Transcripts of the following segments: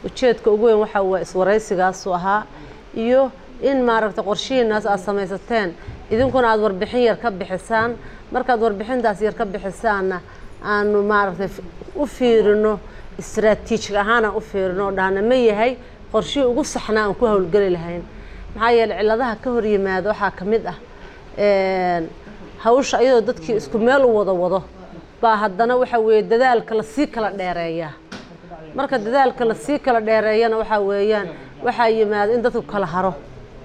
ujeedka ugu weyn waxaa waa iswaraysigaasu ahaa iyo in maaragtay qorshihiinaas aad samaysateen idinkuna aada warbixin yar ka bixisaan markaad warbixintaas yar ka bixisaanna aanu maaragtay u fiirino istraatiijig ahaan aan u fiirino oo dhahna ma yahay qorshihii ugu saxnaa aan ku howlgeli lahayn maxaa yeeley cilladaha ka hor yimaada waxaa ka mid ah hawsha iyadoo dadkii isku meel u wada wado baa haddana waxa weeye dadaalka lasii kala dheereeyaa marka dadaalka lasii kala dheereeyana waxaa weeyaan waxaa yimaada in dadku kala haro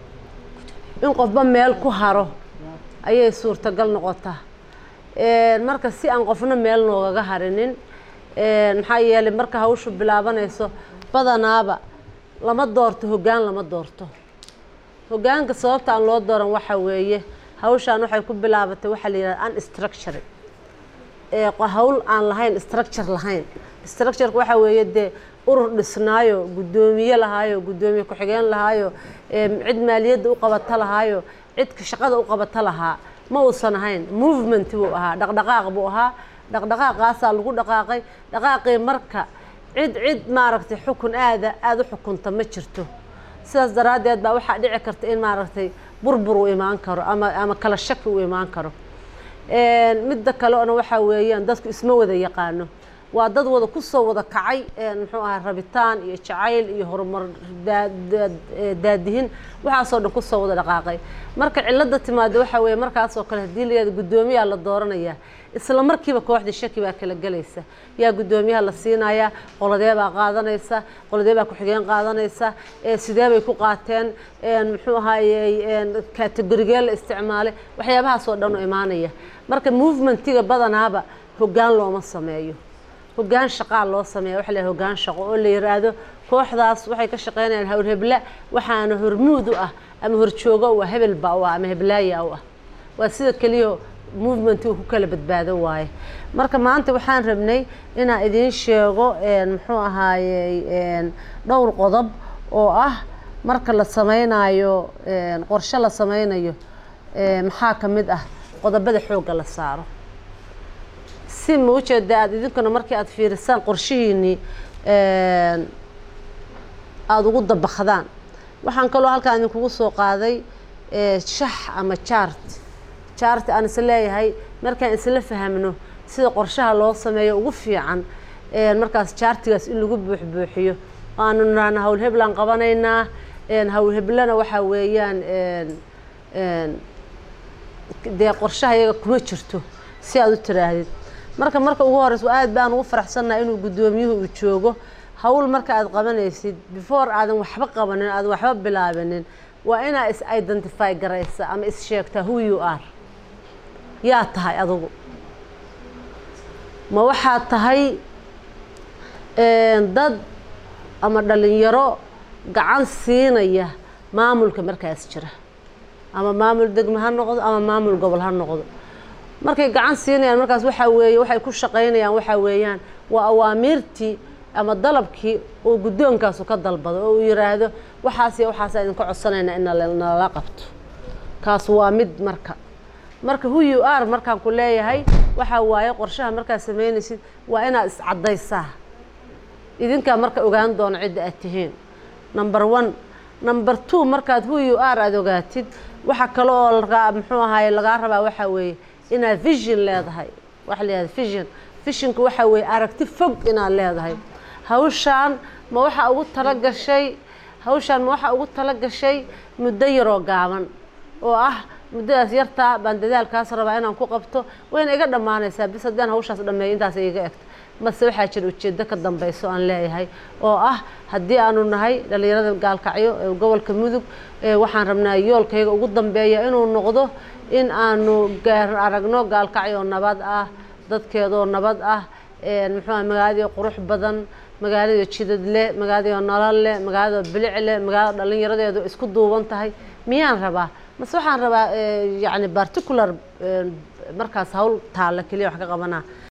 in qofba meel ku haro ayay suurtagal noqotaa marka si aan qofna meel noogaga harinin maxaa yeelay marka hawshu bilaabanayso badanaaba lama doorto hoggaan lama doorto hoggaanka sababta aan loo dooran waxaa weeye hawshaan waxay ku bilaabatay waxaa la yidhahda unstructure hawl aan lahayn structure lahayn structureka waxaa weeye dee urur dhisnaayo guddoomiye lahaayo guddoomiye ku-xigeen lahaayo cid maaliyadda u qabata lahaayo cidka shaqada u qabata lahaa ma uusan ahayn movement buu ahaa dhaqdhaqaaq buu ahaa dhaqdhaqaaqaasaa lagu dhaqaaqay dhaqaaqii marka cid cid maaragtay xukun aada aada u xukunta ma jirto sidaas daraaddeed baa waxaa dhici karta in maaragtay burbur uu imaan karo ama ama kala shaki uu imaan karo midda kaleona waxaa weeyaan dadku isma wada yaqaano waa dad wada kusoo wada kacay muxuu ahaa rabitaan iyo jacayl iyo horumar daadihin waxaasoo dhan kusoo wada dhaqaaqay marka cilada timaada waxaa weeye markaasoo kale haddii la yihahdo guddoomiyaa la dooranayaa isla markiiba kooxda shaki baa kala gelaysa yaa guddoomiyaha la siinayaa qoladee baa qaadanaysa qoladee baa ku-xigeen qaadanaysa sidee bay ku qaateen muxuu ahaayey kategorigee la isticmaalay waxyaabahaasoo dhan u imaanaya marka movementiga badanaaba hoggaan looma sameeyo hoggaan shaqaa loo sameeya waxa la yihahda hoggaan shaqo oo la yiraahdo kooxdaas waxay ka shaqeynayaan howlhebla waxaana hormuud u ah ama horjoogo u ah hebel baa u ah ama heblaaya u ah waa sida keliya movementiga ku kala badbaado waaye marka maanta waxaan rabnay inaan idiin sheego muxuu ahaayey dhowr qodob oo ah marka la sameynayo qorshe la sameynayo maxaa ka mid ah qodobada xoogga la saaro si ma ujeeda aada idinkuna markii aada fiirisaan qorshihiinii aada ugu dabakdaan waxaan kaloo halkaan idinkugu soo qaaday shax ama jaart jaarti aan is leeyahay markaan isla fahamno sida qorshaha loo sameeyo ugu fiican markaas jaartigaas in lagu buuxbuuxiyo aanu nirahna howlheblaan qabanaynaa howlheblana waxaa weeyaan dee qorshaha iyaga kuma jirto si aada u tiraahdid marka marka ugu horeysa aad baan ugu faraxsannaha inuu guddoomiyuhu uu joogo hawl marka aad qabanaysid before aadan waxba qabanin aadan waxba bilaabinin waa inaa is identify garaysa ama is sheegtaa who you are yaa tahay adugu ma waxaad tahay dad ama dhalinyaro gacan siinaya maamulka markaas jira ama maamul degmo ha noqdo ama maamul gobol ha noqdo markay gacan siinayaan markaas waxaa weeye waxay ku shaqaynayaan waxaa weeyaan waa awaamiirtii ama dalabkii uu guddoonkaasu ka dalbado oo uu yiraahdo waxaas iyo waxaasa idinka codsanayna in nalala qabto kaas waa mid marka marka who you are markaan ku leeyahay waxaa waaye qorshaha markaad samaynaysid waa inaad iscaddaysaa idinkaa marka ogaan doono cidda aad tihiin number one number two markaad who you are aada ogaatid waxa kale oo lagaa muxuu ahaaye lagaa rabaa waxaa weeye inaad vision leedahay waxa la yihahda vision visionka waxaa weeye aragti fog inaad leedahay hawshaan ma waxaa ugu talagashay hawshaan ma waxaa ugu talagashay muddo yaroo gaaban oo ah muddadaas yartaa baan dadaalkaas rabaa inaan ku qabto wayna iga dhammaanaysaa bis haddaan hawshaas dhameeyo intaas iga egto mase waxaa jira ujeeddo ka dambeyso aan leeyahay oo ah haddii aanu nahay dhallinyarada gaalkacyo ee gobolka mudug waxaan rabnaa yoolkayga ugu dambeeya inuu noqdo in aanu gaar aragno gaalkacyo nabad ah dadkeedoo nabad ah muxuuha magaaladii qurux badan magaalada jidad leh magaalada nolol leh magaalada bilic leh magaalada dhallinyaradeedu isku duuban tahay miyaan rabaa mase waxaan rabaa yacni particular markaas hawl taalla keliya wax ka qabanaa